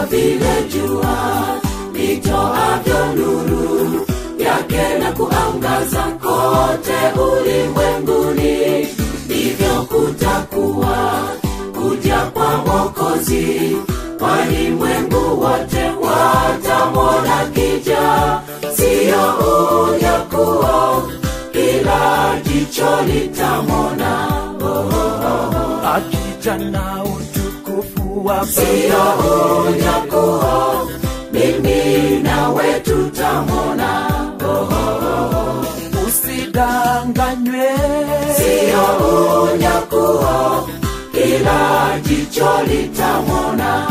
kama vile jua litoavyo nuru yake na kuangaza kote ulimwenguni ndivyo kutakuwa kuja kwa mwokozi walimwengu wote watamwona kija siyo unyakuo ila jicho litamwona akija na utukufu wa siyo unyakuo mimi nawe tutamwona usidanganywe siyo unyakuo ila jicho litamwona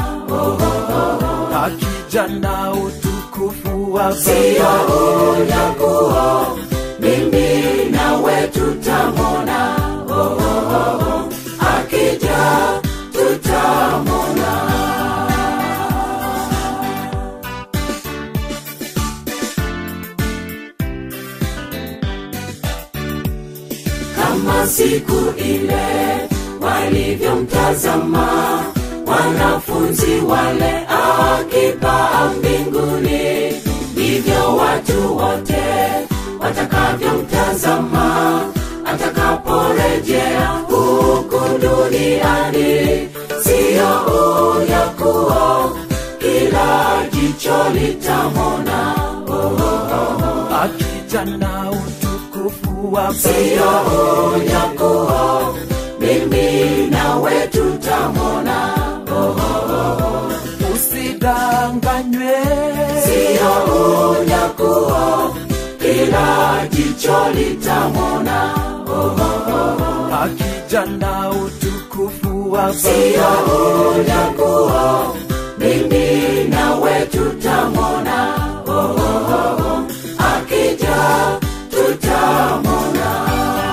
akija na utukufu wa siyo unyakuo mimi nawe tutamwona akija tutamwona kama siku ile walivyomtazama wanafunzi wale akipaa mbinguni ndivyo watu wote watakavyomtazama atakaporejea huku duniani siyo unyakuo ila jicho litamona akija na utukufu wa siyo unyakuo mimi nawe tutamona usidanganywe siyo unyakuo ila jicho litamona akija na utukufu wa siyo unyakuo mimi nawe tutamona akija tutamona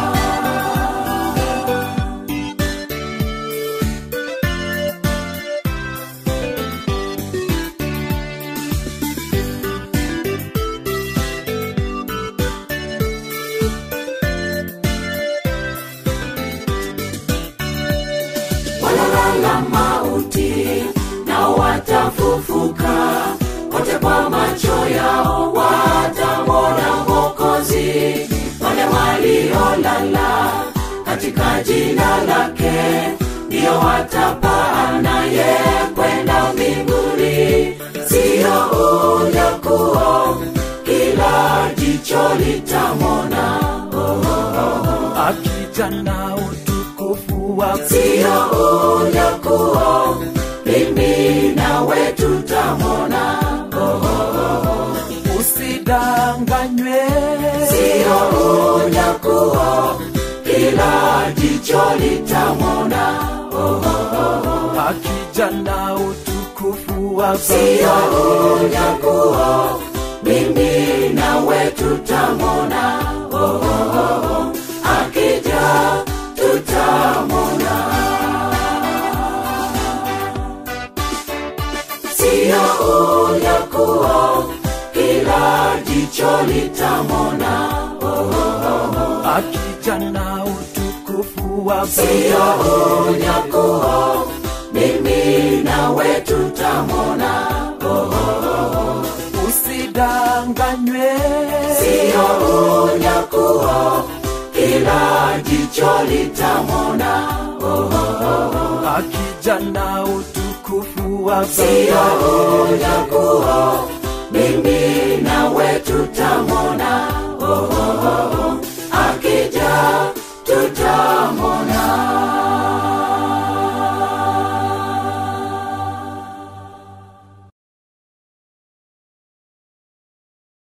walalala mauti na watafufuka wote kwa macho yao watamwona mwokozi wale waliolala katika jina lake ndiyo watapaa naye kwenda mbinguni siyo unyakuo ila jicho litamwona akija na utukufu wa siyo unyakuo mimi nawe tutamwona usidanganywe siyo unyakuo ila jicho litamwona akija na utukufu wa siyo unyakuo mimi nawe tutamwona akija tutamwona siyo unyakuo ila jicho litamwona akija na utukufu wa siyo unyakuo mimi nawe tutamwona usidanganywe siyo unyakuo ila jicho litamwona akija na utukufu wa siyo unyakuo mimi nawe tutamwona